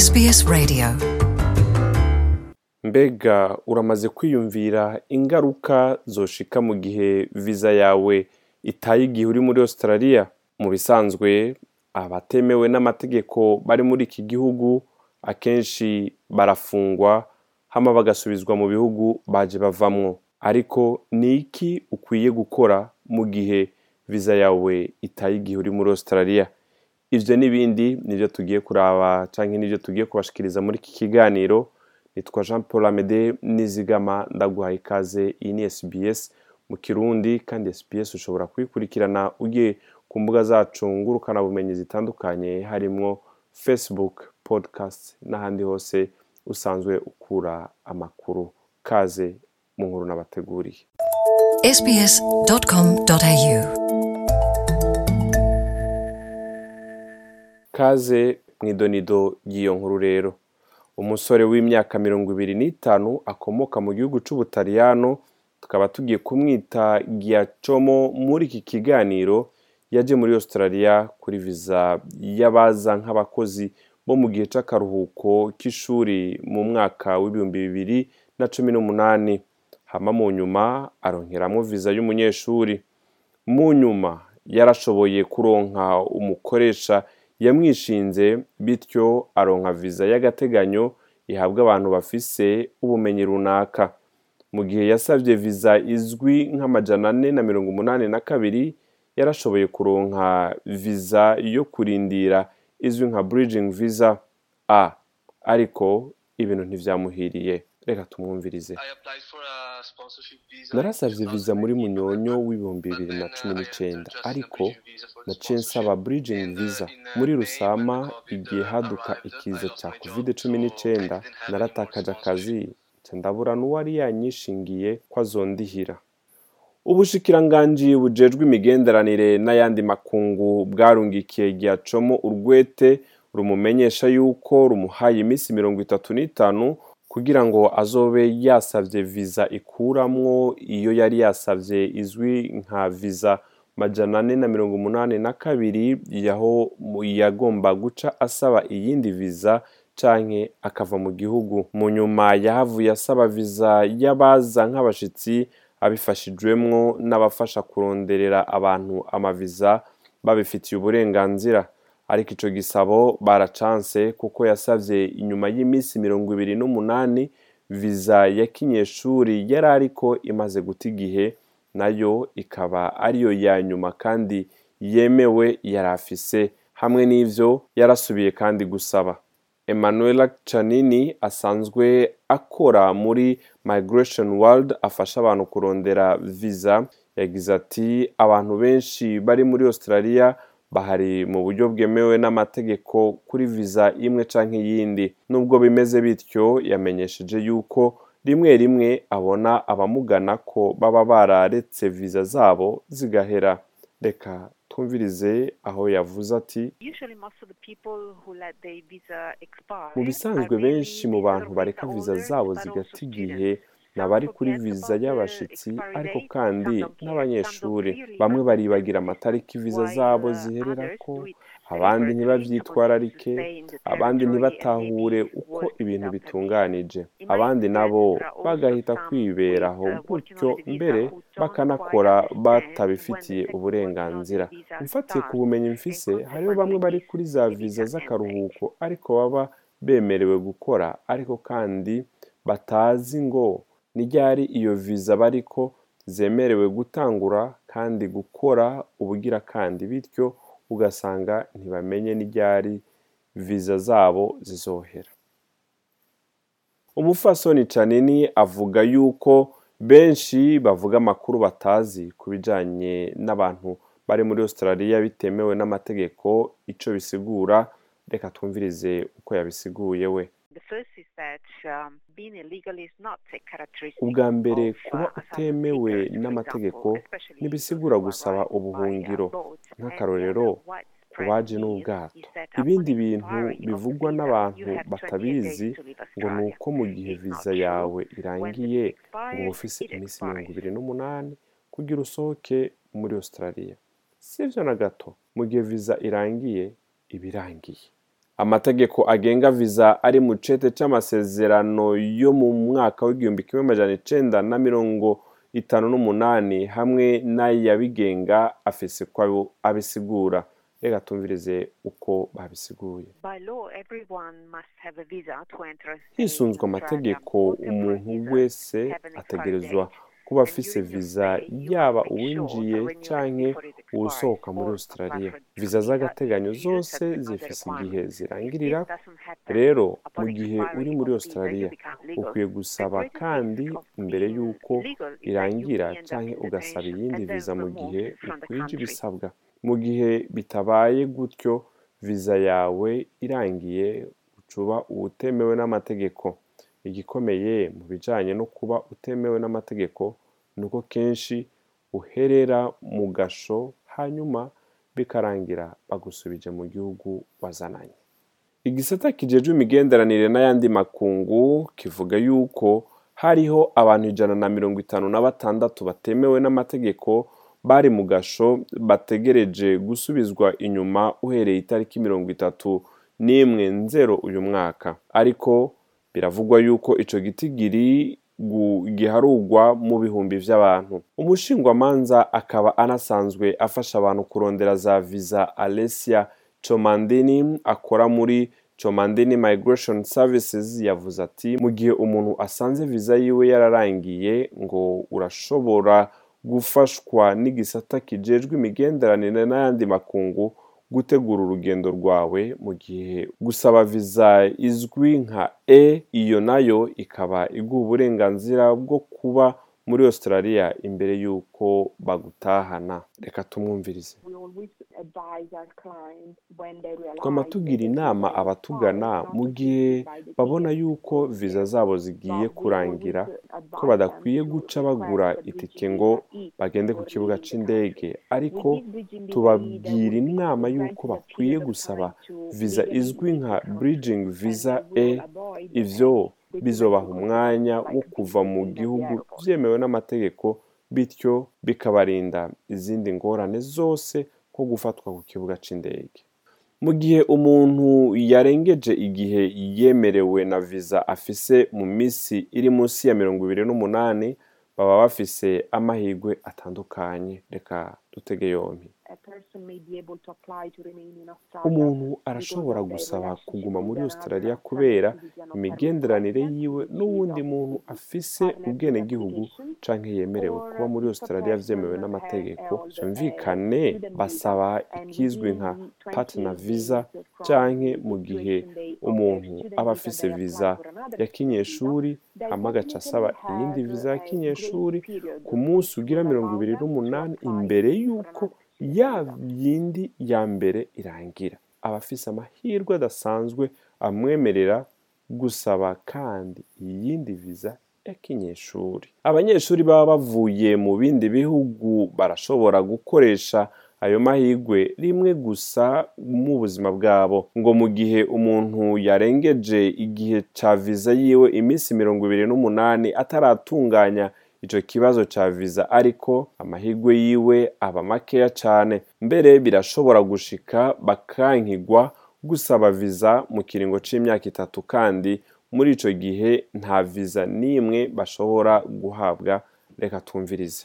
SBS Radio mbega uramaze kwiyumvira ingaruka zoshika mu gihe viza yawe itaye igihe uri muri australia mu bisanzwe abatemewe n'amategeko bari muri iki gihugu akenshi barafungwa hama bagasubizwa mu bihugu baje bavamwo ariko ni iki ukwiye gukora mu gihe viza yawe itaye igihe uri muri australia ivyo n'ibindi nivyo tugiye kuraba canke nivyo tugiye kubashikiriza muri iki kiganiro nitwa jean paul amede nizigama ndaguhaye ikaze iyi ni sbs mu kirundi kandi sbs ushobora kuyikurikirana ugiye ku mbuga zacu ngurukanabumenyi zitandukanye harimwo facebook podcast n'ahandi hose usanzwe ukura amakuru kaze mu nkuru n'abateguriye sbs.com.au kaze mu idonido ry'iyo nkuru rero umusore w'imyaka mirongo ibiri n'itanu akomoka mu gihugu c'ubutaliyano tukaba tugiye kumwita giacomo muri iki kiganiro yaje muri australia kuri viza y'abaza nk'abakozi bo mu gihe c'akaruhuko k'ishuri mu mwaka w'ibihumbi bibiri na cumi n'umunani hama mu nyuma aronkeramwo viza y'umunyeshuri mu nyuma yarashoboye kuronka umukoresha yamwishinze bityo aronka viza y'agateganyo ihabwa abantu bafise ubumenyi runaka mu gihe yasavye viza izwi nk'amajana ane na mirongo umunani na kabiri yarashoboye kuronka viza yo kurindira izwi nka bridging visa a ariko ibintu ntivyamuhiriye reka tumwumvirize narasavye viza muri munyonyo w'ibihumbi bibiri na cumi n'icenda ariko naciye nsaba bridging visa muri rusama igihe haduka ikiza ca covid cumi n'icenda naratakaje akazi nca ndabura n'uwari yanyishingiye ko azondihira ubushikiranganji bujejwe imigenderanire n'ayandi makungu bwarungikiye giacomo urwete rumumenyesha yuko rumuhaye iminsi mirongo itatu n'itanu kugira ngo azobe yasavye viza ikuramwo iyo yari yasavye izwi nka viza majana ane na mirongo umunani na kabiri yaho yagomba guca asaba iyindi viza canke akava mu gihugu mu nyuma yahavuye asaba viza y'abaza nk'abashitsi abifashijwemwo n'abafasha kuronderera abantu amaviza babifitiye uburenganzira ariko ico gisabo baracanse kuko yasavye inyuma y'iminsi mirongo ibiri n'umunani viza ya kinyeshuri yari ariko imaze guta igihe nayo ikaba ariyo ya nyuma kandi yemewe yari afise hamwe n'ivyo yarasubiye kandi gusaba Emanuela Canini asanzwe akora muri Migration World afasha abantu kurondera visa yagize ati abantu benshi bari muri Australia bahari mu buryo bwemewe n'amategeko kuri viza imwe canke iyindi nubwo bimeze bityo yamenyesheje yuko rimwe rimwe abona abamugana ko baba bararetse viza zabo zigahera reka twumvirize aho yavuze ati mu bisanzwe benshi mu bantu bareka viza zabo zigata igihe nabari kuri viza y'abashitsi ariko kandi n'abanyeshuri bamwe baribagira amatariki viza zabo zihererako abandi ntibavyitwararike abandi ntibatahure uko ibintu bitunganije abandi nabo bagahita kwiberaho gutyo mbere bakanakora batabifitiye uburenganzira mfatiye ku bumenyi mfise hariho bamwe bari kuri za viza z'akaruhuko ariko baba bemerewe gukora ariko kandi batazi ngo ni ryari iyo viza bariko zemerewe gutangura kandi gukora ubugira kandi bityo ugasanga ntibamenye n'iryari viza zabo zizohera umufasoni canini avuga yuko benshi bavuga amakuru batazi ku bijanye n'abantu bari muri australia bitemewe n'amategeko ico bisigura reka twumvirize uko yabisiguye we ubwa mbere kuba utemewe n'amategeko ntibisigura gusaba ubuhungiro nk'akarorero ku baje n'ubwato ibindi bintu bivugwa n'abantu batabizi ngo ni uko mu gihe viza yawe irangiye ngo uba ufise iminsi mirongo ibiri n'umunani kugira usohoke muri australia si byo na gato mu gihe viza irangiye iba irangiye amategeko agenga viza ari mu cete c'amasezerano yo mu mwaka w'igihumbi kimwe amajana icenda na mirongo itanu n'umunani hamwe n'ayabigenga afise ko abisigura reka tumvirize uko babisiguye hisunzwe amategeko umuntu wese ategerezwa kuba afise viza yaba uwinjiye canke uwusohoka muri australia viza z'agateganyo zose zifise igihe zirangirira rero mu gihe uri muri australia ukwiye gusaba kandi imbere y'uko irangira canke ugasaba iyindi viza mu gihe ukwije ibisabwa mu gihe bitabaye gutyo viza yawe irangiye ucuba uwutemewe n'amategeko igikomeye mu bijanye no kuba utemewe n'amategeko ni uko kenshi uherera mu gasho hanyuma bikarangira bagusubije mu gihugu wazananye igisata kijejwe imigenderanire n'ayandi makungu kivuga yuko hariho abantu ijana na mirongo itanu na batandatu batemewe n'amategeko bari mu gasho bategereje gusubizwa inyuma uhereye itariki mirongo itatu n'imwe nzero uyu mwaka ariko biravugwa yuko ico gitigiri giharugwa mu bihumbi vy'abantu umushingwamanza akaba anasanzwe afasha abantu kurondera za viza Alessia Chomandini akora muri Chomandini Migration Services yavuze ati mu gihe umuntu asanze viza yiwe yararangiye ngo urashobora gufashwa n'igisata kijejwe imigenderanire n'ayandi makungu gutegura urugendo rwawe mu gihe gusaba viza izwi nka e iyo nayo ikaba iguha uburenganzira bwo kuba muri australia imbere y'uko bagutahana reka tumwumvirize twama tugira inama abatugana mu gihe babona yuko viza zabo zigiye kurangira ko badakwiye guca bagura itike ngo bagende ku kibuga c'indege ariko tubabwira inama y'uko bakwiye gusaba viza izwi nka bridging visa e ivyo bizobaha umwanya wo kuva mu gihugu vyemewe n'amategeko bityo bikabarinda izindi ngorane zose nko gufatwa ku kibuga c'indege mu gihe umuntu yarengeje igihe yemerewe na viza afise mu misi iri munsi ya mirongo ibiri n'umunani baba bafise amahirwe atandukanye reka dutege yompi umuntu arashobora gusaba kuguma muri australia kubera imigenderanire yiwe n'uwundi muntu afise ubwenegihugu canke yemerewe kuba muri australia vyemewe n'amategeko vyumvikane basaba ikizwi nka partner visa canke mu gihe umuntu aba afise viza ya kinyeshuri hama agaca asaba iyindi viza ya kinyeshuri ku munsi ugira mirongo ibiri n'umunani imbere y'uko ya yindi ya mbere irangira aba afise amahirwe adasanzwe amwemerera gusaba kandi iyindi viza ya kinyeshuri abanyeshuri baba bavuye mu bindi bihugu barashobora gukoresha ayo mahirwe rimwe gusa mu buzima bwabo ngo mu gihe umuntu yarengeje igihe ca viza yiwe iminsi mirongo ibiri n'umunani ataratunganya ico kibazo ca viza ariko amahirwe yiwe aba makeya cane mbere birashobora gushika bakankigwa gusaba viza mu kiringo c'imyaka itatu kandi muri ico gihe nta viza n'imwe bashobora guhabwa reka twumvirize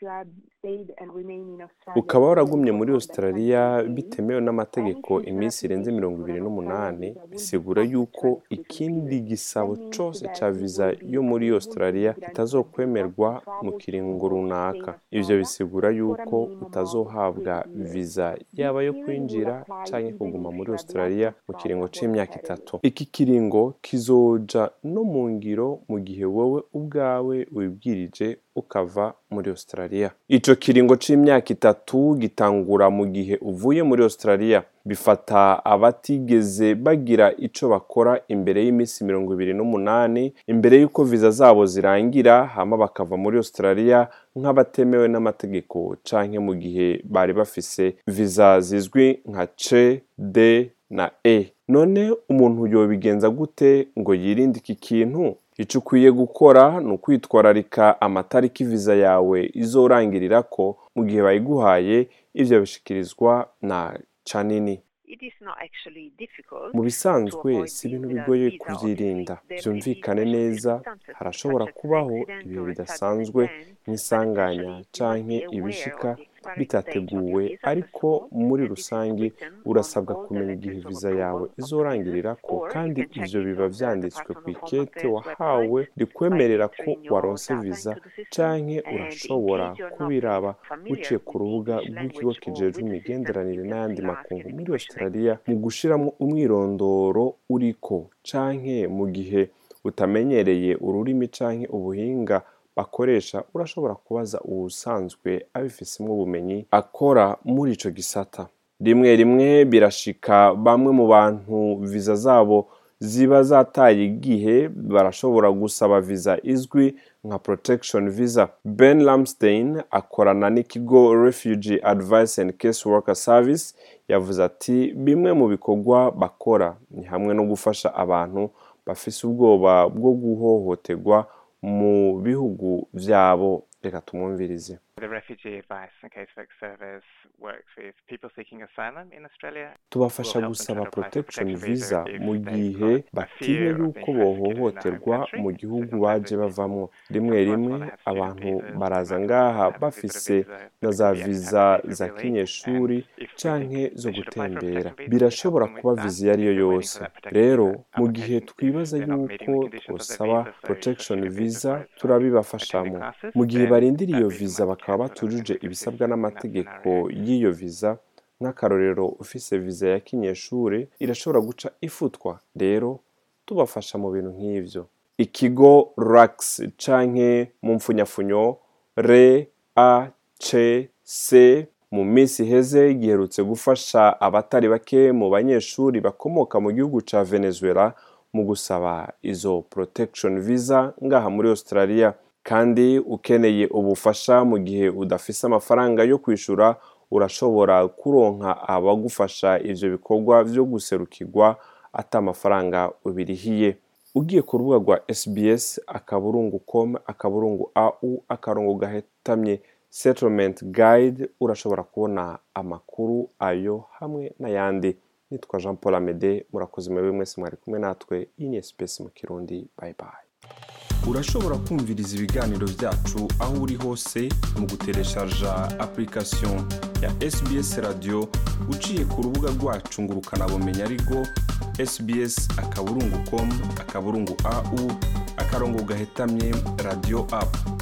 ukaba waragumye muri australia bitemewe n'amategeko iminsi irenze mirongo ibiri n'umunani bisigura yuko ikindi gisabo cose ca viza yo muri australia kitazokwemerwa mu kiringo runaka ivyo bisigura yuko utazohabwa viza yaba yo kwinjira canke kuguma muri australia mu kiringo c'imyaka itatu iki kiringo kizoja no mu ngiro mu gihe wowe ubwawe wibwirije ukava muri australia ico kiringo c'imyaka itatu gitangura mu gihe uvuye muri australia bifata abatigeze bagira ico bakora imbere y'iminsi mirongo ibiri n'umunani imbere y'uko viza zabo zirangira hama bakava muri australia nk'abatemewe n'amategeko canke mu gihe bari bafise viza zizwi nka c d na e none umuntu yobigenza gute ngo yirinde iki kintu icyo ukwiye gukora ni ukwitwararika amatariki viza yawe izorangirirako mu gihe bayiguhaye ivyo bishikirizwa na canini mu bisanzwe si ibintu bigoye kubyirinda byumvikane neza harashobora kubaho ibihe bidasanzwe nk'isanganya canke ibishika bitateguwe ariko muri rusange urasabwa kumenya igihe viza yawe izorangirira ko kandi ivyo biba vyanditswe ku ikete wahawe rikwemerera ko waronse viza canke urashobora kubiraba uciye ku rubuga rw'ikigo kijejwe imigenderanire n'ayandi makungu muri australia mu gushiramwo umwirondoro uriko canke mu gihe utamenyereye ururimi canke ubuhinga bakoresha urashobora kubaza uwusanzwe abifisemwo ubumenyi akora muri ico gisata rimwe rimwe birashika bamwe mu bantu viza zabo ziba zataye igihe barashobora gusaba viza izwi nka protection visa ben lamstein akorana n'ikigo refugee advice and case worker service yavuze ati bimwe mu bikorwa bakora ni hamwe no gufasha abantu bafise ubwoba bwo guhohoterwa mu bihugu vyabo reka tumwumvirize tubafasha gusaba protection visa mu gihe batinya yuko bohohoterwa mu gihugu baje bavamwo rimwe rimwe abantu baraza ngaha bafise na za viza za kinyeshuri canke zo gutembera birashobora kuba viza iyo ari yo yose rero mu gihe twibaza yuko twosaba protection visa turabibafashamo mu gihe barindira iyo viza bakaba batujuje ibisabwa n'amategeko y'iyo viza nk'akarorero ufise viza ya kinyeshuri irashobora guca ifutwa rero tubafasha mu bintu nk'ivyo ikigo rax canke mu mfunyafunyo re a c c mu minsi iheze giherutse gufasha abatari bake mu banyeshuri bakomoka mu gihugu ca venezuela mu gusaba izo protection visa ngaha muri australia kandi ukeneye ubufasha mu gihe udafise amafaranga yo kwishura urashobora kuronka abagufasha ivyo bikorwa vyo guserukirwa ata amafaranga ubirihiye ugiye ku rubuga rwa sbs akaburungu com akaburungu au akarongo gahetamye settlement guide urashobora kubona amakuru ayo hamwe n'ayandi nitwa jean paul amede murakoze mwebwe mwese mwari kumwe natwe iyi ni sbs mu kirundi bye bye urashobora kumviriza ibiganiro byacu aho uri hose mu gutereshaja application ya sbs radio uciye ku rubuga rwacu ngo ukanabumenya ariko sbs akaburungu com akaburungu au akarongo gahetamye radio app